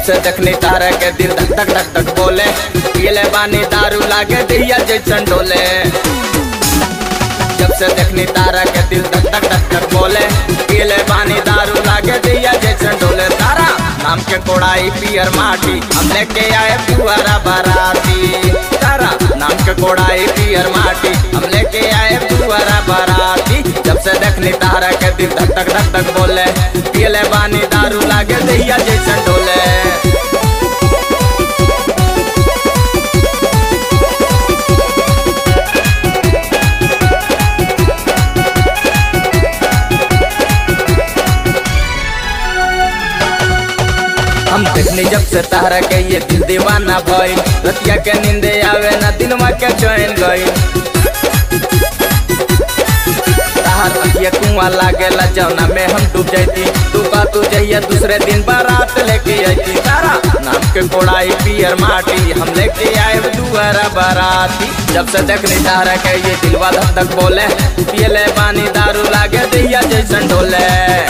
से देखनी तारा के दिल धक धक धक धक बोले पीले बानी दारू लागे दिया जैसन डोले जब से देखनी तारा के दिल धक धक धक धक बोले पीले बानी दारू लागे दिया जैसन डोले तारा नाम के कोड़ाई पियर माटी हम लेके आए पुअरा बराती तारा नाम के कोड़ाई पियर माटी हम लेके आए पुअरा बराती जब से देखनी तारा के दिल धक धक धक धक बोले पीले बानी दारू लागे दिया जैसन डोले हम देखनी जब से तारा के ये दिल दीवाना भइल रतिया के नींदे आवे ना दिनवा के चैन गइल ताहर अखिया कुआं लागेला जौना में हम डूब जाती तू का तू जइया दूसरे दिन बारात लेके आती तारा नाम के कोड़ाई पियर माटी हम लेके आए दुआरा बाराती जब से देखनी तारा के ये दिलवा धक धक बोले पियले पानी दारू लागे दैया जैसन ढोले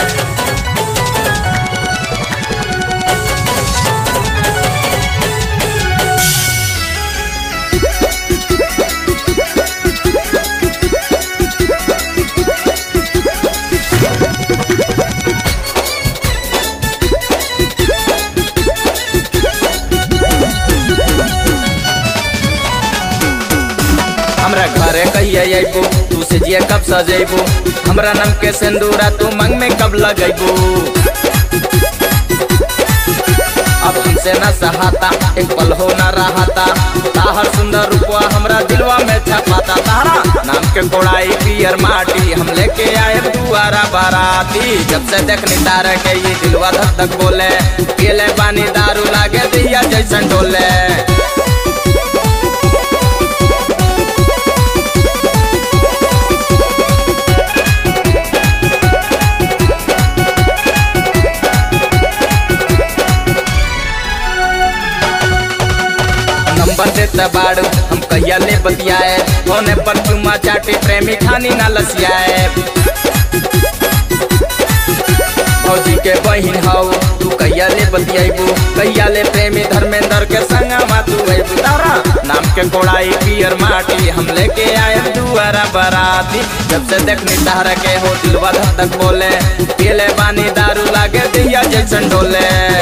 हमरा घरे कहिए अबू तू से जिए कब सजेबू हमरा नम के सिंदूरा तू मंग में कब लगेबू अब हमसे न सहाता एक पल हो न रहाता ताहर सुंदर रूपवा हमरा दिलवा में छपाता तारा नाम के कोड़ाई पियर माटी हम लेके आए दुआरा बाराती जब से देखनी तारा के ये दिलवा धक धक बोले पीले पानी दारू लागे दिया जैसन डोले नंबर देता बाड़ू हम कहिया ले बतियाए होने पर चुमा चाटी प्रेमी खानी ना लसियाए फौजी के बहिन हौ तू कहिया ले बतियाबू कहिया ले प्रेमी धर्मेंद्र के संग तू अबू तारा नाम के कोड़ाई पियर माटी हम लेके आए दुआरा बराती जब से देखनी तारा के हो दिलवा धक धक बोले पीले बानी दारू लागे दिया जैसन डोले